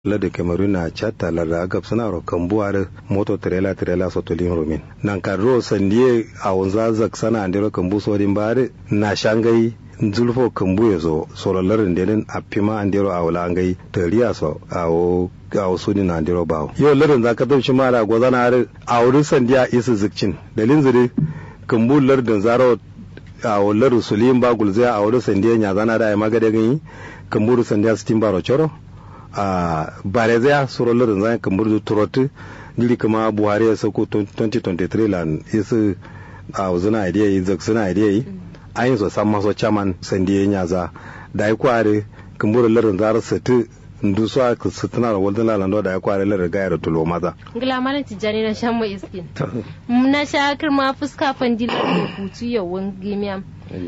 lada cameroon na chatta larda agab suna ro kambuwa moto trailer trailer sotolin romin nan kadro sandie a wanza zak sana andiro kambu sodin bare na shangai zulfo kambu ya zo sorolarin denin a fima andiro a wula ngai tariya so a wo a wasu ni na andiro bawo yau larin zaka dauci mara gwazana har a wurin sandiya isa zikcin dalin zire kambu lardin zaro a wular sulim ba gulzai a wurin sandiya nya zana da ya magade gani kambu sandiya sitin baro choro a barezaya suro larin zan kambu da turotu jiri kama buhari ya sauko 2023 lan isa a wuzuna idea yi zak suna idea yi an yi so san maso chairman sandiya nyaza da ya kware kambu larin zara sati ndu so aka sutuna da wadda lalando da ya kware lar gaya da tulo maza ngila malam tijani na shan mai iskin na sha kirma fuska fandila da hutu yawan gimiya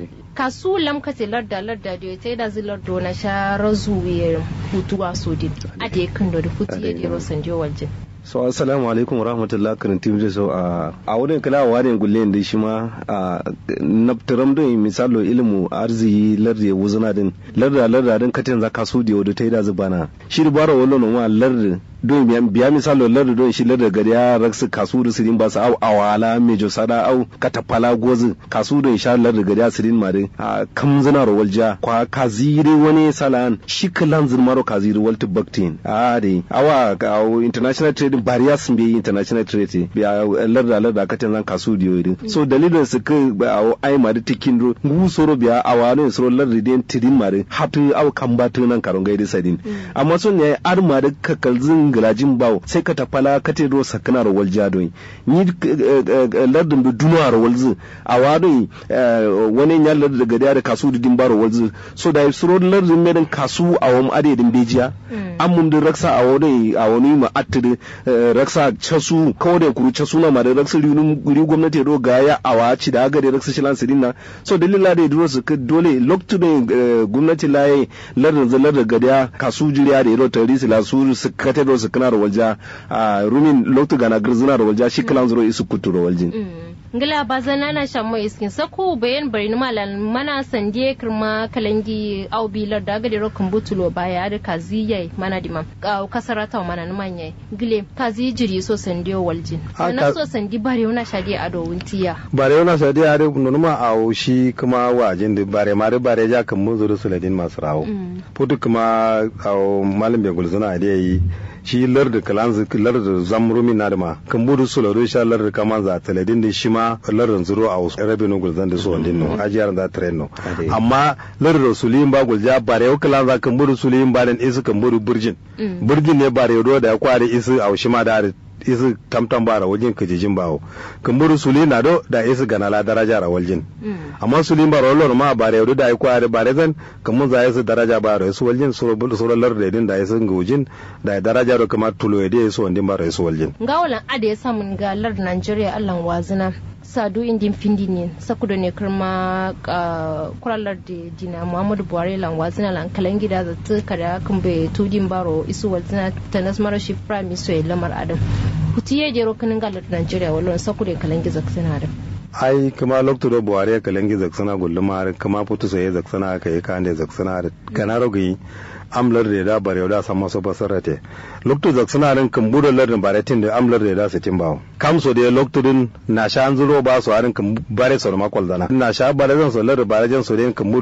kasu lam kate larda larda da ta da zilar do na sha razuwe hutu a sodin a da yakan da hutu ya dero sanjo waljin so assalamu alaikum rahmatullah kan tim da so a a wurin kala wa ne gulle da shi ma a naftaram don misalo ilmu arziki lardi wuzuna din larda larda din katin za kasu da wadda ta yi da zubana shi da bara wallo ma lardi don biya misalo lardi don shi lardi gari ya raksu kasu da sirin ba su au awala mejo sada au katafala gozi kasu da sha lardi gari ya sirin ma dai a kamzina ro walja kwa kaziri wani salan shi kalan zin maro kaziri walti baktin a dai awa international trade bariya sun bi international trade biya larda larda katin zan kasu da yoyi so dalilin su ka a ai ma da tikin ro ngu soro biya awalo soro lardi den tirin ma dai hatu au kambatu nan karon gaidi sadin amma sun ne ar ma da kakalzin gilajin bawo sai ka tafala ka te do sakana ro walja don ni lardin da duna ro walzu a wado wani nya lardin da gadiya da kasu da din baro walzu so da suro lardin medan kasu a wam adedin bejiya an mun da raksa a wani a wani ma attiri raksa casu kawai da kuru casu na ma da raksa rinin guri gwamnati do ga ya awa ci da aga da raksa shilan sirin na so dalila da duro su dole loktu da gwamnati laye lardin zalar da gadiya kasu jiriya da iro tarisi la su su kate do su kana da walja a rumin loktu gana girzina da walja shi kalan zuro isu kutu da waljin ngila bazana na shammo iskin sako bayan bari ni malan mana sandie kirma kalangi au bilar da gade rokan butulo baya da kaziye mana dima au kasarata mana ni manye gile kazi jiri so sandiyo waljin na so sandi bare na shadi ado wuntiya bare na shadi ado nunuma au shi kuma wajin da bare ma da bare ja kan mun zuru suladin masu rawo putu kuma au malam be gulzuna da yi shi larda kalanzu larda zamrumi na da ma kan budu su lado sha larda kaman za taladin da shi ma larda zuro a wasu rabe no gulzan da su wandin no ajiyar da tren no amma larda suliyin ba gulja bare yau kalan za kan budu suliyin ba dan isu kan budu burjin burjin ne bare yau da ya kware isu a shi ma da isu tamtam bara wajen kajijin bawo kan buru suli na do da isu ganala daraja ra waljin amma suli bara wallo ma bare yodo da ai kware bare zan kan mun za isu daraja bara isu waljin suro bulu suro lar da din da isu ngujin da daraja ro kamar tulo yede isu wandin bara isu waljin gawalan ade ya samun galar Najeriya Allah wazina sadu indin findi ne sakuda ne kirma kuralar da dina muhammadu buhari lan wazina lan kalan gida da ta kada kan bai tudin baro isu wazina ta nasmara shi prime minister lamar adam hutu ya jero kanin galar nigeria wallon sakuda kalan giza suna da ai kuma lokto do buhari kalan giza suna gulluma kuma putu sai zaksana kai kan da zaksana kana rogi amlar da da bare da sama so basarate lokto zak suna rin kan budo lardin bare tin da amlar da da sitin bawo kam so da lokto din na sha an zuro ba so arin kan bare so ma kwal dana na sha bare zan so lardin bare jan so da kan